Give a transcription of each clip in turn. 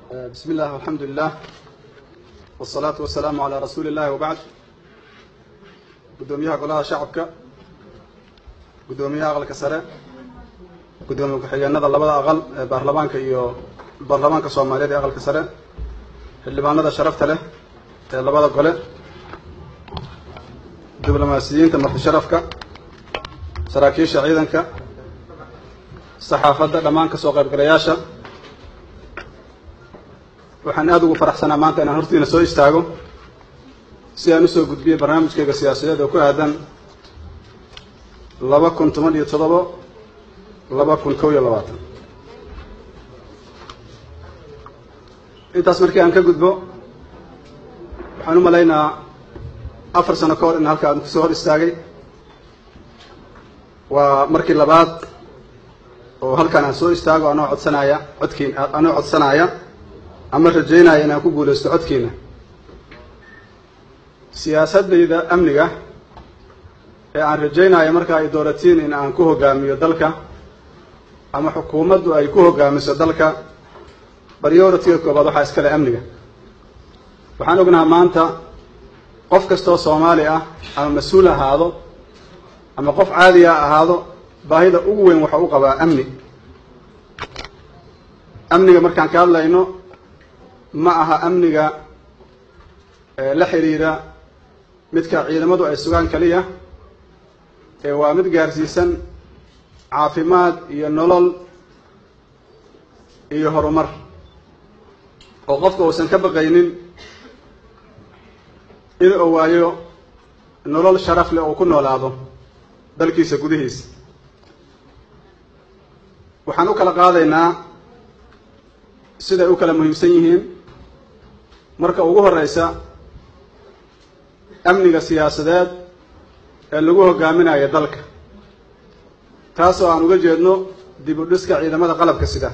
بسم الله والحمد لله والصلاة والسلام على رسول الله وبعد gudoomiyaha golaha shacabka gudoomiyaha aqalka sare gudoomiye ku-xigeenada labada aqal ee baarlamaanka iyo baarlamaanka soomaaliyeed ee aqalka sare xildhibaanada sharafta leh ee labada gole diblomaasiyiinta marti sharafka saraakiisha ciidanka saxaafadda dhammaan kasoo qaybgalayaasha waxaan aada ugu faraxsanaa maanta inaan hortiina soo istaago si aan usoo gudbiyey barnaamijkayga siyaasadeed oo ku aadan laba kun toban iyo toddobo laba kun kow iyo labaatan intaas markii aan ka gudbo waxaan u malaynaa afar sano ka hor in halka aan kusoo hor istaagay waa markii labaad oo halkaan aan soo istaago anoo codsanaya codkiin anoo codsanaya ama rajaynaya inaan ku guulaysto codkiina siyaasadayda amniga ee aan rajaynayo marka ay dooratiin in aan ku hogaamiyo dalka ama xukuumaddu ay ku hogaamiso dalka prioritiga koobaad waxaa iskale amniga waxaan ognaha maanta qof kastoo soomaali ah ama mas-uul ahaado ama qof caadiga ahaado baahida ugu weyn waxa u qabaa amni amniga markaan ka hadlayno ma aha amniga la xiriira midka ciidamadu ay sugaan keliya ee waa mid gaarsiisan caafimaad iyo nolol iyo horumar oo qofka uusan ka baqaynin in uu waayo nolol sharaf leh oo ku noolaado dalkiisa gudihiisa waxaan u kala qaadaynaa siday u kala muhiimsan yihiin marka ugu horeysa amniga siyaasadeed ee lagu hogaaminayo dalka taasoo aan uga jeedno dib u dhiska ciidamada qalabka sida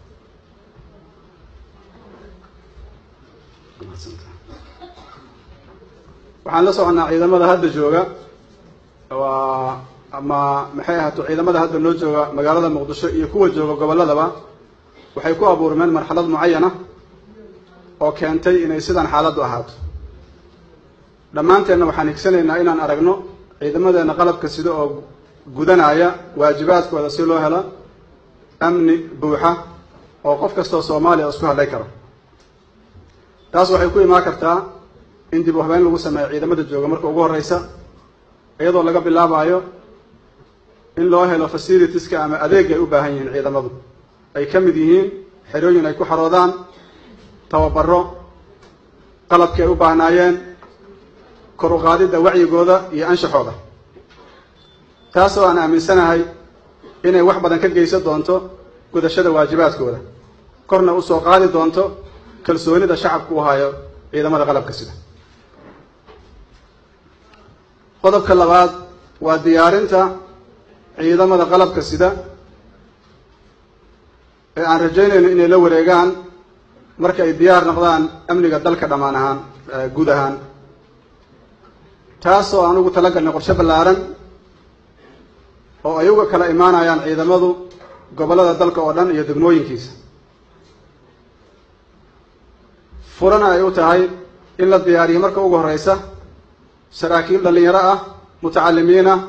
waxaan la soconnaa ciidamada hadda jooga waa ama maxay ahaato ciidamada hadda noo jooga magaalada muqdisho iyo kuwa jooga gobolladaba waxay ku abuurmeen marxalad mucayana oo keentay inay sidaan xaaladdu ahaato dhammaanteenna waxaan higsanaynaa inaan aragno ciidamadeena qalabka sida oo gudanaya waajibaadkooda si loo helo amni buuxa oo qof kastoo soomaaliya isku hadlay karo taas waxay ku imaan kartaa in dib u habeyn lagu sameeyo ciidamada jooga marka ugu horeysa iyadoo laga bilaabayo in loo helo facilitieska ama adeeg ay u baahan yihiin ciidamadu ay ka mid yihiin xerooyin ay ku xaroodaan tababaro qalabkii ay u baahnaayeen kor u qaadidda wacyigooda iyo anshaxooda taasoo aan aaminsanahay inay wax badan ka geysan doonto gudashada waajibaadkooda korna usoo qaadi doonto kalsoonida shacabku u hayo ciidamada qalabka sida qodobka labaad waa diyaarinta ciidamada qalabka sida ee aan rajaynayno inay la wareegaan marka ay diyaar noqdaan amniga dalka dhammaan ahaan guud ahaan taasoo aan ugu talagalnay qorshe ballaaran oo ay uga kala imaanayaan ciidamadu gobollada dalka oo dhan iyo degmooyinkiisa furana ay u tahay in la diyaariyo marka ugu horeysa saraakiil dhallinyaro ah mutacalimiin ah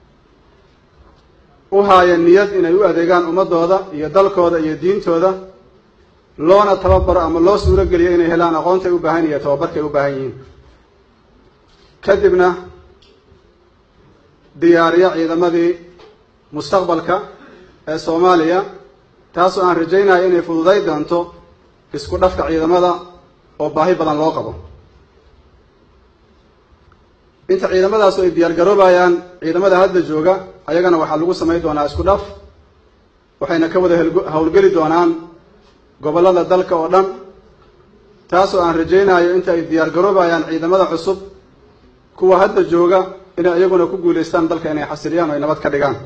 u haaya niyad inay u adeegaan ummadooda iyo dalkooda iyo diintooda loona tababaro ama loo suuro geliyo inay helaan aqoontay u baahan yihiin tababarkay u baahan yihiin kadibna diyaariyo ciidamadii mustaqbalka ee soomaaliya taasoo aan rajaynayo inay fududay doonto isku dhafka ciidamada oo baahi badan loo qabo inta ciidamadaasu ay diyaar garoobayaan ciidamada hadda jooga ayagana waxaa lagu samayn doonaa isku dhaf waxayna ka wada howlgeli doonaan gobollada dalka oo dhan taasoo aan rajaynayo inta ay diyaar garoobayaan ciidamada cusub kuwa hadda jooga inay iyaguna ku guulaystaan dalka inay xasiliyaan oo ay nabad ka dhigaan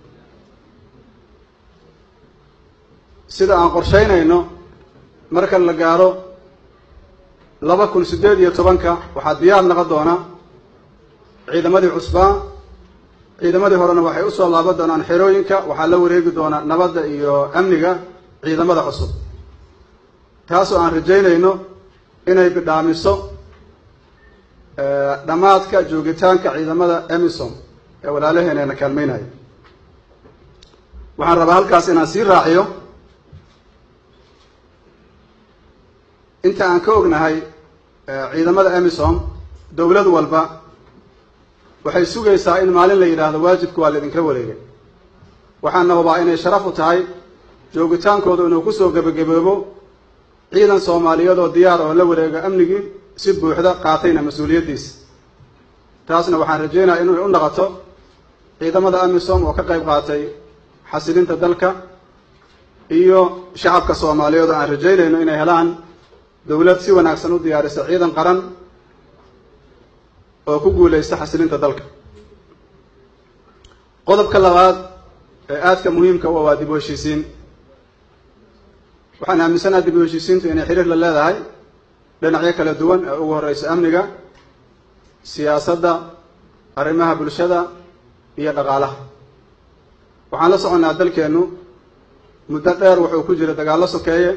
sida aan qorshaynayno marka la gaaro laba kun siddeed iyo tobanka waxaa diyaar noqon doona ciidamadii cusbaa ciidamadii horena waxay usoo laaban doonaan xerooyinka waxaa la wareegi doonaa nabadda iyo amniga ciidamada cusub taasoo aan rajaynayno inay bidhaamiso dhammaadka joogitaanka ciidamada emisom ee walaalaheeneena kaalmeynaya waxaan rabaa halkaas inaan sii raaciyo inta aan ka ognahay ciidamada emisom dowlad walba waxay sugaysaa in maalin la yidhaahdo waajibka waa laydinka wareegay waxaana hubaa inay sharaf u tahay joogitaankooda inuu kusoo gebagaboobo ciidan soomaaliyeed oo diyaar oo la wareega amnigii si buuxda qaatayna mas-uuliyaddiisa taasna waxaan rajaynayaa inay u naqoto ciidamada amisom oo ka qayb qaatay xasilinta dalka iyo shacabka soomaaliyeed oo aan rajaynayno inay helaan dowlad si wanaagsan u diyaarisa ciidan qaran oo ku guulaysta xasilinta dalka qodobka labaad ee aadka muhiimka u waa dib u heshiisiin waxaan aaminsanaha dib u heshiisiintu inay xiriir la leedahay dhinacyo kala duwan ee ugu horeysa amniga siyaasadda arrimaha bulshada iyo dhaqaalaha waxaan la soconnaa dalkeennu muddo dheer wuxuu ku jira dagaallo sokeeye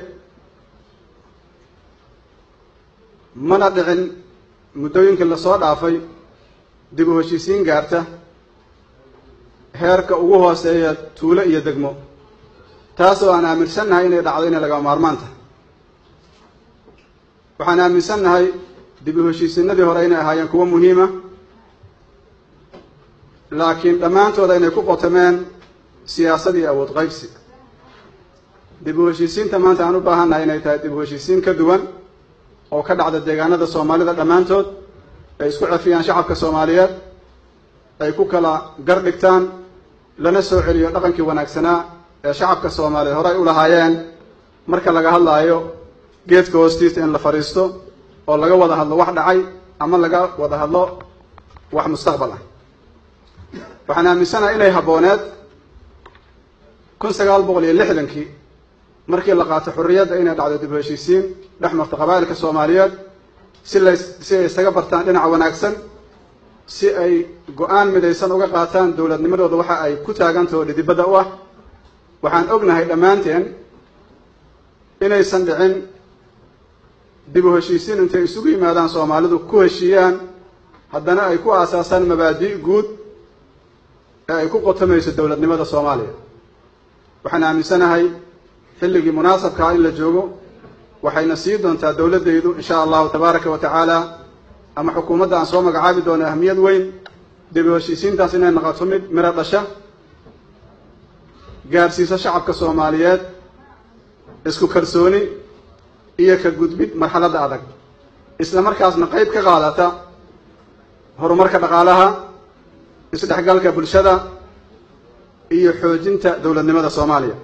mana dhicin muddooyinkii lasoo dhaafay dib u heshiisiin gaarta heerka ugu hooseeya tuulo iyo degmo taasoo aan aaminsannahay inay dhacdo inay lagama maarmaan tahay waxaan aaminsannahay dib u heshiisiinadii hore inay ahaayeen kuwo muhiima laakiin dhammaantooda inay ku qotameen siyaasad iyo awood qaybsi dib u heshiisiinta maanta aan u baahannahay inay tahay dib u heshiisiin ka duwan oo ka dhacda deegaanada soomaalida dhammaantood ay isku cefiyaan shacabka soomaaliyeed ay ku kala gar dhigtaan lana soo celiyo dhaqankii wanaagsanaa ee shacabka soomaaliyeed horey u lahaayeen marka laga hadlaayo geedka hoostiisa in la fadhiisto oo laga wada hadlo wax dhacay ama laga wada hadlo wax mustaqbal ah waxaan aaminsanahay inay habbooneed kun sagaal boqol iyo lixdankii markii la qaato xorriyadda inay dhacdo dib u heshiisiin dhex marta qabaa'ilka soomaaliyeed si la si ay isaga bartaan dhinaca wanaagsan si ay go-aan midaysan uga qaataan dowladnimadooda waxa ay ku taagantaho dhidibadda u ah waxaan ognahay dhammaanteen inaysan dhicin dib u heshiisiin intay isugu yimaadaan soomaalidu ku heshiiyaan haddana ay ku aasaasaan mabaadi' guud ee ay ku qotamayso dowladnimada soomaaliya waxaan aaminsanahay xilligii munaasabkaa in la joogo waxayna sii doontaa dowladdaydu insha allahu tabaaraka wa tacaala ama xukuumadda aan soo magacaabi doono ahmiyad weyn dib u heshiisiintaas inay noqoto mid miro dhasha gaarsiisa shacabka soomaaliyeed isku kalsooni iyo ka gudbid marxaladda adag isla markaasna qayb ka qaadata horumarka dhaqaalaha isdhexgalka bulshada iyo xoojinta dowladnimada soomaaliya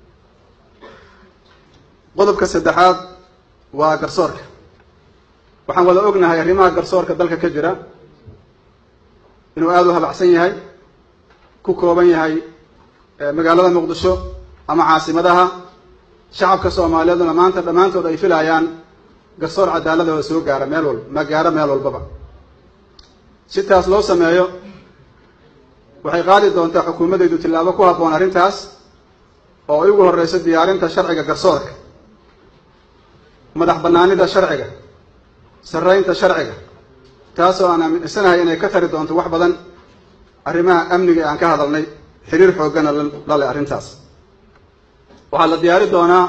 qodobka saddexaad waa garsoorka waxaan wada ognahay arrimaha garsoorka dalka ka jira inuu aada u habacsan yahay ku kooban yahay magaalada muqdisho ama caasimadaha shacabka soomaaliyeeduna maanta dhammaantood ay filayaan garsoor cadaaladooda soo gaara meel walba ma gaaro meel walbaba si taas loo sameeyo waxay qaadi doontaa xukuumaddaydu tillaabo ku habboon arrintaas oo ay ugu horreyso diyaarinta sharciga garsoorka madax bannaanida sharciga sarreynta sharciga taasoo aan aaminsanahay inay ka tari doonto wax badan arrimaha amniga ee aan ka hadalnay xiriir xooggana la leh arrintaas waxaa la diyaari doonaa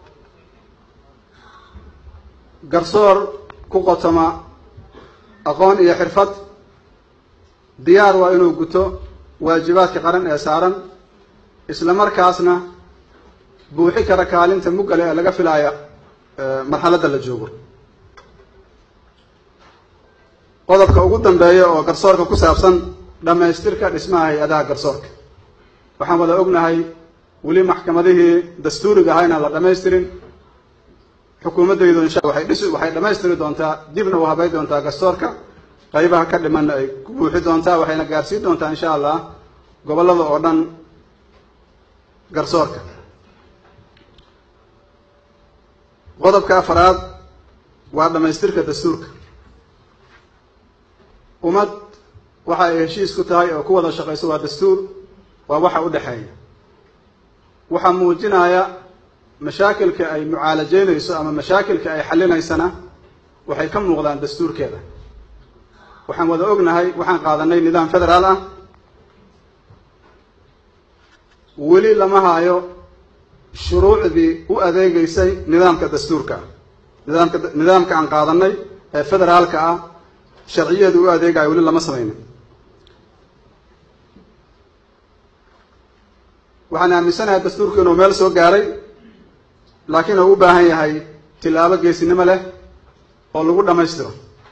garsoor ku qotoma aqoon iyo xirfad diyaar waa inuu guto waajibaadka qaran ee saaran isla markaasna buuxi kara kaalinta muggale ee laga filaaya marxaladda la joogo qodobka ugu dambeeya oo garsoorka ku saabsan dhammaystirka dhismaha hay-adaha garsoorka waxaan wada ognahay weli maxkamadihii dastuuriga ahaa inaan la dhamaystirin xukuumaddaydu insha waxay dhis waxay dhammaystiri doontaa dibna u habayn doontaa garsoorka qaybaha ka dhimanna ay ku buuxi doontaa waxayna gaarsiin doontaa insha allah gobollada oo dhan garsoorka qodobka afaraad waa dhammaystirka dastuurka ummad waxa ay heshiis ku tahay oo ku wada shaqayso waa dastuur waa waxa u dhexeeya waxaa muujinaya mashaakilka ay mucaalajeynayso ama mashaakilka ay xallinaysana waxay ka muuqdaan dastuurkeeda waxaan wada ognahay waxaan qaadanay nidaam federaal ah weli lama haayo shuruucdii u adeegeysay nidaamka dastuurka nidaamka nidaamka aan qaadanay ee federaalka ah sharciyeedu u adeegayo weli lama samaynin waxaan aaminsanahay dastuurku inuu meel soo gaaray laakiin uu u baahan yahay tilaabo geesinimo leh oo lagu dhammaystiro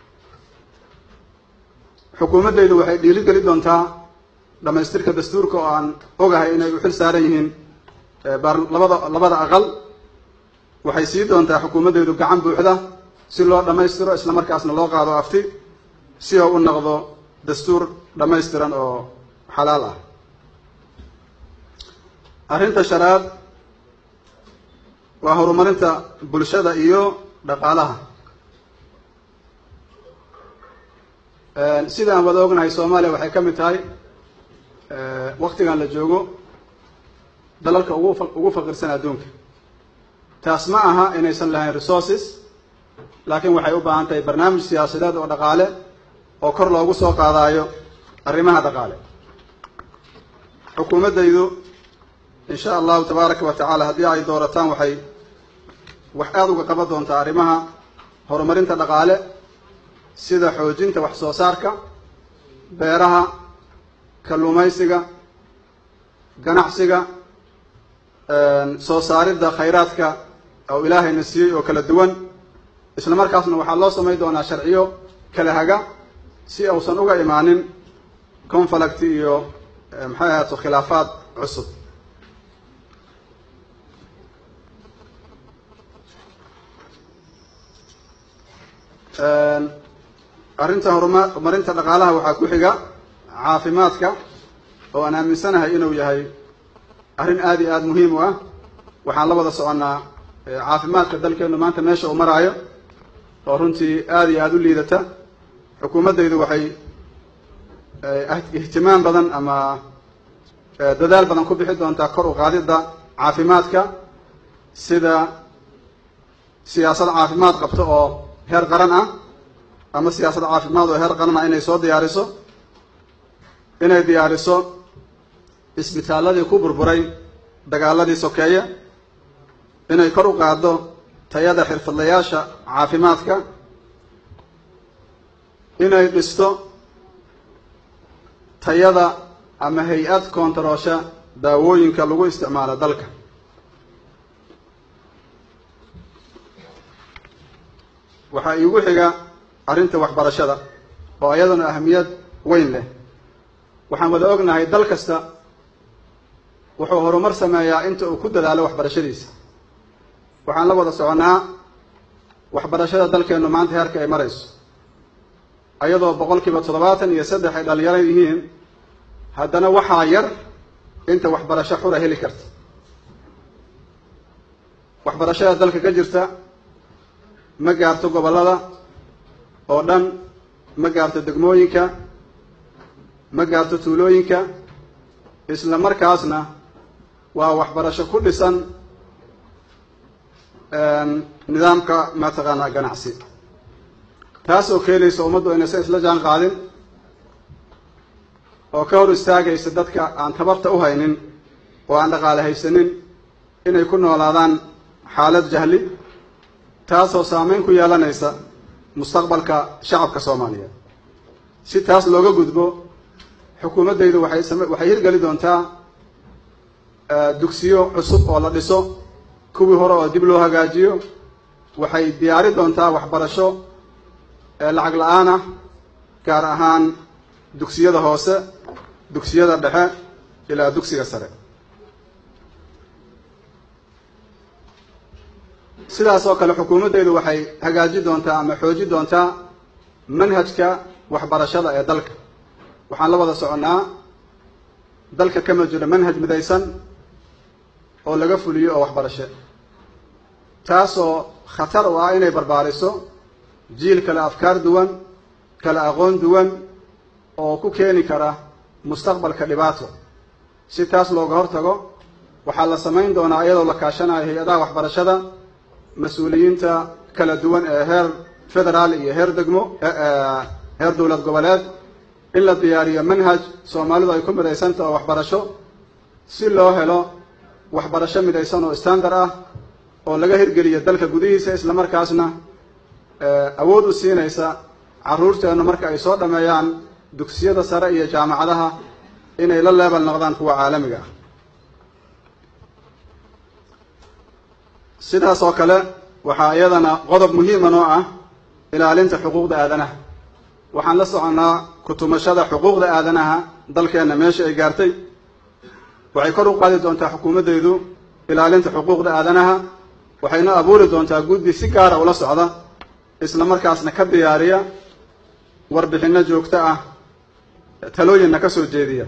xukuumaddaydu waxay dhiirigeli doontaa dhammaystirka dastuurka oo aan ogahay inay u xil saaran yihiin labada labada aqal waxay sii doontaa xukuumaddaydu gacan buuxda si loo dhammaystiro isla markaasna loo qaado afti si oo u noqdo dastuur dhammaystiran oo xalaal ah arrinta shanaad waa horumarinta bulshada iyo dhaqaalaha sida aan wada ognahay soomaaliya waxay ka mid tahay waktigan la joogo dalalka ugu ugu faqirsan adduunka taas ma aha inaysan lahayn resources laakiin waxay u baahan tahay barnaamij siyaasadeed oo dhaqaale oo kor loogu soo qaadaayo arrimaha dhaqaale xukuumaddaydu in sha allahu tabaaraka wa tacaala haddii ay doorataan waxay wax aada uga qaban doontaa arrimaha horumarinta dhaqaale sida xoojinta wax soo saarka beeraha kalluumaysiga ganacsiga soo saaridda khayraadka oo ilaahayna siiyey oo kala duwan isla markaasna waxaa loo samayn doonaa sharciyo kala haga si uusan uga imaanin conflict iyo maxay ahaato khilaafaad cusub arrinta horuma horumarinta dhaqaalaha waxaa ku xiga caafimaadka oo aan aaminsanahay inuu yahay arrin aada iyo aada muhiim u ah waxaan la wada soconnaa caafimaadka dalkeenu maanta meesha uu maraayo oo runtii aada iyo aada u liidata xukuumaddaydu waxay ihtimaam badan ama dadaal badan ku bixi doontaa kor u qaadidda caafimaadka sida siyaasad caafimaad qabto oo heer qaran ah ama siyaasad caafimaad oo heer qaran ah inay soo diyaariso inay diyaariso isbitaalladii ku burburay dagaaladii sokeeye inay kor u qaaddo tayada xirfadlayaasha caafimaadka inay dhisto tayada ama hay-ad koontaroosha daawooyinka lagu isticmaalo dalka waxaa iigu xiga arrinta waxbarashada oo iyaduna ahamiyad weyn leh waxaan wada ognahay dal kasta wuxuu horumar sameeyaa inta uu ku dadaalo waxbarashadiisa waxaan la wada soconnaa waxbarashada dalkeennu maanta heerka ay marayso ayadoo boqol kiiba toddobaatan iyo saddex ay dhalinyaro yihiin haddana waxaa yar inta waxbarasho xura heli karta waxbarashada dalka ka jirta ma gaarto gobollada oo dhan ma gaarto degmooyinka ma gaarto tuulooyinka isla markaasna waa waxbarasho ku dhisan nidaamka mataqaanaa ganacsi taas oo keenaysa ummaddu inaysan isla jaan qaadin oo ka hor istaagaysa dadka aan tabarta u haynin oo aan dhaqaale haysanin inay ku noolaadaan xaalad jahli taasoo saameyn ku yeelanaysa mustaqbalka shacabka soomaaliyeed si taas looga gudbo xukuumaddaydu waxay same waxay hirgeli doontaa dugsiyo cusub oo la dhiso kuwii hore oo dib loo hagaajiyo waxay diyaari doontaa waxbarasho lacag la-aan ah gaar ahaan dugsiyada hoose dugsiyada dhexe ilaa dugsiga sare sidaas oo kale xukuumaddaydu waxay hagaaji doontaa ama xooji doontaa manhajka waxbarashada ee dalka waxaan la wada soconnaa dalka kama jiro manhaj midaysan oo laga fuliyo oo waxbarasho taasoo khatar u ah inay barbaariso jiil kale afkaar duwan kale aqoon duwan oo ku keeni kara mustaqbalka dhibaato si taas looga hortago waxaa la samayn doonaa iyadoo la kaashanayo hay-adaha waxbarashada mas-uuliyiinta kala duwan ee heer federaal iyo heer degmo heer dowlad goboleed in la diyaariyo manhaj soomaalidu ay ku midaysantaha oo waxbarasho si loo helo waxbarasho midaysan oo standard ah oo laga hirgeliyo dalka gudihiisa islamarkaasna awood u siinaysa carruurteennu marka ay soo dhameeyaan dugsiyada sare iyo jaamacadaha inay la leebel noqdaan kuwa caalamiga ah sidaas oo kale waxaa iyadana qodob muhiima noo ah ilaalinta xuquuqda aadanaha waxaan la soconnaa kutumashada xuquuqda aadanaha dalkeenna meesha ay gaartay waxay kor u qaadi doontaa xukuumaddaydu ilaalinta xuquuqda aadanaha waxayna abuuri doontaa guddi si gaara ula socda isla markaasna ka diyaariya warbixinno joogto ah talooyinna ka soo jeediya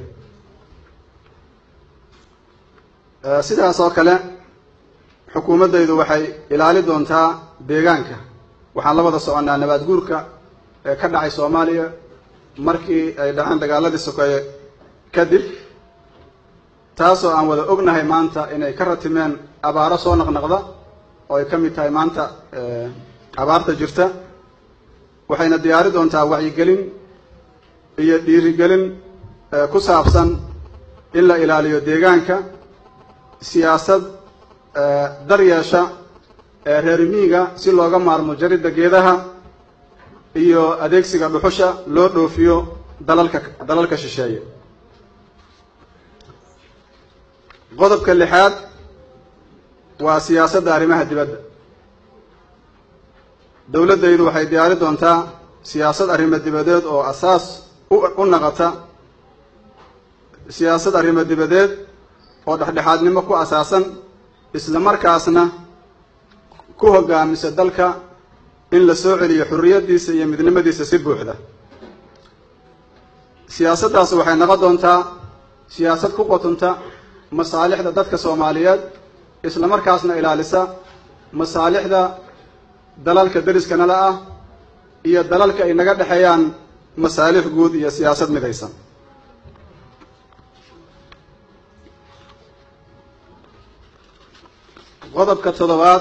sidaas oo kale xukuumaddaydu waxay ilaali doontaa deegaanka waxaan la wada soconnaa nabaad guurka ee ka dhacay soomaaliya markii ay dhaceen dagaaladii sokeeye kadib taasoo aan wada ognahay maanta inay ka ratimeen abaaro soo naqnaqda oo ay ka mid tahay maanta abaarta jirta waxayna diyaari doontaa wacyigelin iyo dhiirigelin ku saabsan in la ilaaliyo deegaanka siyaasad daryeesha reer miiga si looga maarmo jaridda geedaha iyo adeegsiga dhuxusha loo dhoofiyo dalalka dalalka shisheeye qodobka lixaad waa siyaasadda arrimaha dibadda dowladdaydu waxay diyaari doontaa siyaasad arrimo dibadeed oo asaas u naqata siyaasad arrimo dibadeed oo dhexdhexaadnimo ku asaasan isla markaasna ku hogaamisa dalka in la soo celiyo xurriyaddiisa iyo midnimadiisa si buuxda siyaasaddaas waxay noqon doontaa siyaasad ku qotonta masaalixda dadka soomaaliyeed isla markaasna ilaalisa masaalixda dalalka deriska nala ah iyo dalalka ay naga dhexeeyaan masaalix guud iyo siyaasad midaysan qodobka toddobaad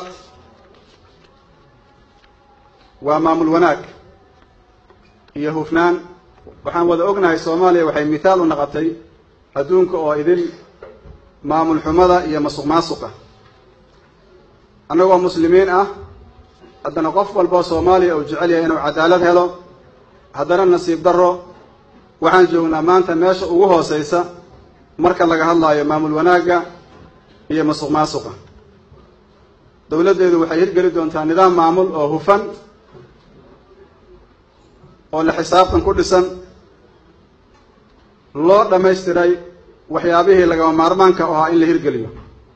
waa maamul wanaag iyo hufnaan waxaan wada ognahay soomaaliya waxay mithaal u noqotay adduunka oo idin maamul xumada iyo masuq maasuqa annagoo muslimiin ah haddana qof walboo soomaaliya uu jecel yahay inuu cadaalad helo haddana nasiib darro waxaan joognaa maanta meesha ugu hooseysa marka laga hadlaayo maamul wanaagga iyo masuq maasuqa dowladdeedu waxay hirgeli doontaa nidaam maamul oo hufan oo la xisaabtan ku dhisan loo dhammaystiray waxyaabihii lagama maarmaanka u ahaa in la hirgeliyo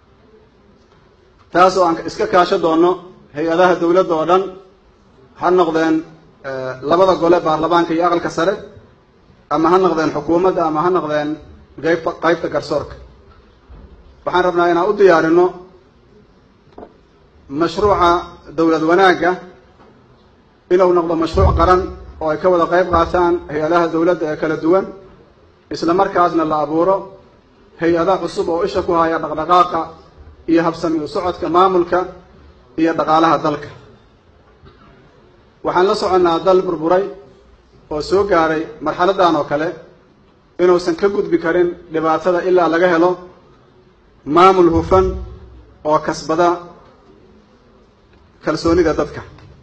taas oo aan iska kaasho doonno hay-adaha dowladda oo dhan ha noqdeen labada gole baarlamaanka iyo aqalka sare ama ha noqdeen xukuumadda ama ha noqdeen qaybta qaybta garsoorka waxaan rabnaa inaan u diyaarino mashruuca dowlad wanaagga inuu noqdo mashruuc qaran oo ay ka wada qayb qaataan hay-adaha dowladda ee kala duwan isla markaasna la abuuro hay-ada cusub oo isha ku haya dhaqdhaqaaqa iyo habsami u socodka maamulka iyo dhaqaalaha dalka waxaan la soconnaa dal burburay oo soo gaaray marxaladdan oo kale inuusan ka gudbi karin dhibaatada ilaa laga helo maamul hufan oo kasbada kalsoonida dadka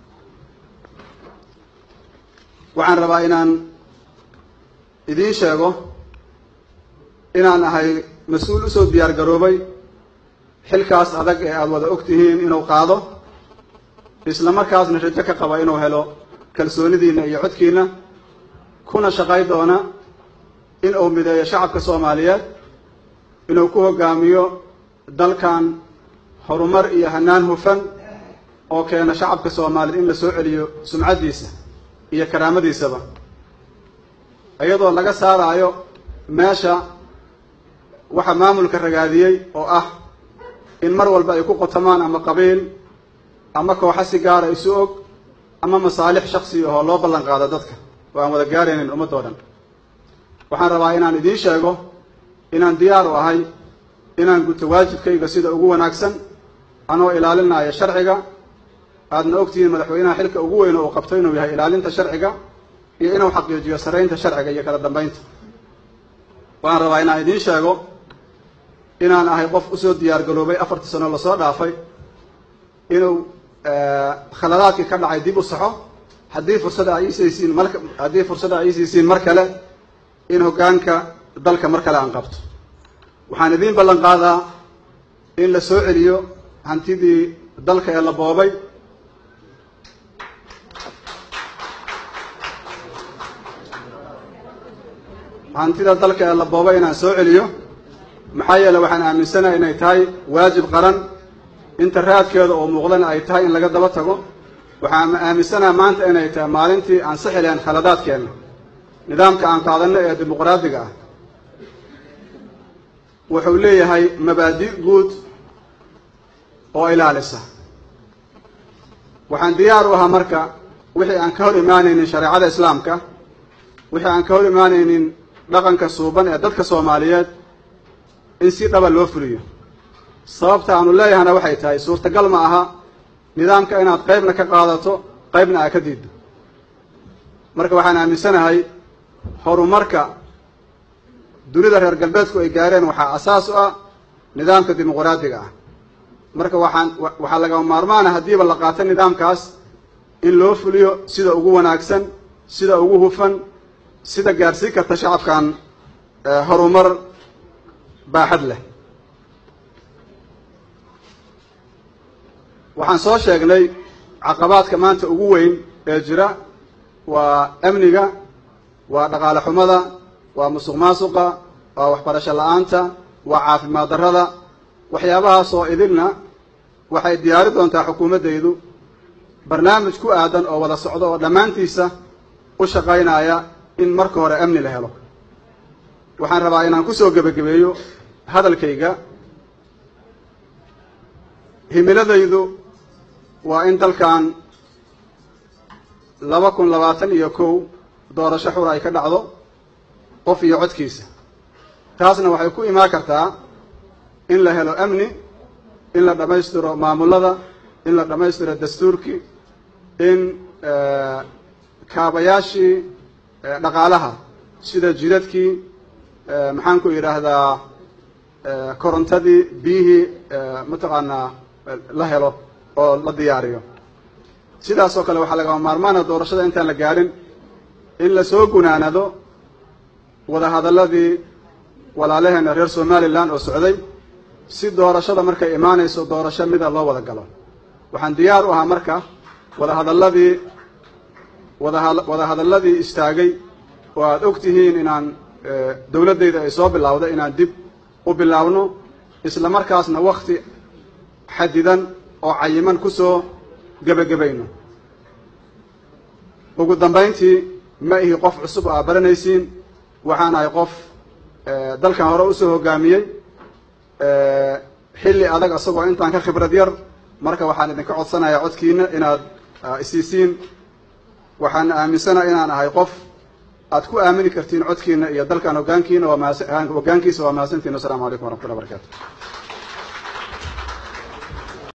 waxaan rabaa inaan idiin sheego inaan ahay mas-uul usoo diyaar garoobay xilkaas adag ee aada wada og tihiin inuu qaado isla markaasna rajo ka qaba inuu helo kalsoonidiina iyo codkiina kuna shaqay doona in uu mideeyo shacabka soomaaliyeed inuu ku hogaamiyo dalkan horumar iyo hanaan hufan oo keena shacabka soomaaliyeed in la soo celiyo sumcaddiisa iyo karaamadiisaba iyadoo laga saaraayo meesha waxa maamulka ragaadiyey oo ah in mar walba ay ku qotamaan ama qabiil ama kooxa si gaara isu og ama masaalix shaksi ahoo loo ballan qaado dadka oo aan wada gaaraynin ummadoo dhan waxaan rabaa inaan idiin sheego inaan diyaar u ahay inaan guto waajibkayga sida ugu wanaagsan anoo ilaalinaya sharciga aadna ogtihiin madaxweynaha xilka ugu weyn oo uu qabto inuu yahay ilaalinta sharciga iyo inuu xaqiijiyo saraynta sharciga iyo kala dambeynta waxaan rabaa inaan idiin sheego inaan ahay qof usoo diyaar garoobay afartii sano lasoo dhaafay inuu khaladaadkii ka dhacay dib u saxo haddii fursada ay iisiisiin mar haddii fursada ay iisiisiin mar kale in hoggaanka dalka mar kale aan qabto waxaan idiin ballan qaadaa in la soo celiyo hantidii dalka ee la boobay hantida dalka ee la boobay inaan soo celiyo maxaa yeele waxaan aaminsanahay inay tahay waajib qaran inta raadkeeda oo muuqdana ay tahay in laga daba tago waxaan aaminsanaha maanta inay tahay maalintii aan sixi lahayn khaladaadkeenna nidaamka aan qaadanno ee dimuqraadiga ah wuxuu leeyahay mabaadi' guud oo ilaalisa waxaan diyaar u ahaa marka wixii aan ka hor imaanaynin shareecada islaamka wixii aan ka hor imaanaynin dhaqanka suuban ee dadka soomaaliyeed in si dhaba loo fuliyo sababta aanu leeyahana waxay tahay suurtagal ma aha nidaamka inaad qaybna ka qaadato qaybna aad ka diiddo marka waxaan aaminsanahay horumarka dunida reer galbeedku ay gaareen waxaa asaas u ah nidaamka dimuqraadiga ah marka waxaan waxaa lagama maarmaana haddiiba la qaato nidaamkaas in loo fuliyo sida ugu wanaagsan sida ugu hufan sida gaarsiin karta shacabkan horumar baaxad leh waxaan soo sheegnay caqabaadka maanta ugu weyn ee jira waa amniga waa dhaqaale xumada waa musuq maasuqa waa waxbarasho la-aanta waa caafimaad darrada waxyaabahaas oo idilna waxay diyaari doontaa xukuumaddaydu barnaamij ku aadan oo wada socdo oo dhammaantiisa u shaqaynaya in marka hore amni la helo waxaan rabaa inaan kusoo gebagabeeyo hadalkayga himiladaydu waa in dalkan laba kun labaatan iyo kow doorasho xura ay ka dhacdo qof iyo codkiisa taasna waxay ku imaan kartaa in la helo amni in la dhammaystiro maamulada in la dhammaystiro dastuurkii in kaabayaashii dhaqaalaha sida jidadkii maxaan ku yidhaahdaa korontadii biyihii mataqaanaa la helo oo la diyaariyo sidaas oo kale waxaa lagama maarmaana doorashada intaan la gaadhin in lasoo gunaanado wadahadalladii walaalaheena reer somalilan oo socday si doorashada markay imaanayso doorasho mida loo wada galo waxaan diyaar u ahaa marka wadahadalladii wadaha wadahadalladii istaagay oo aada og tihiin inaan dowladdayda ay soo bilowday inaan dib u bilaabno isla markaasna wakti xadidan oo cayiman kusoo gebagabayno ugu dambayntii ma ihi qof cusub oo aad baranaysiin waxaan ahay qof dalkan hore usoo hogaamiyey xilli adag isagoo intaan ka khibrad yar marka waxaan idinka codsanayaa codkiina inaad isiisiin waxaan aaminsanaha inaan ahay qof aad ku aamini kartiin codkiina iyo dalkan hogaankiina waa mahadsan hogaankiisa waa mahadsantiin wassalamu calaykum waraxmatullahi barakatu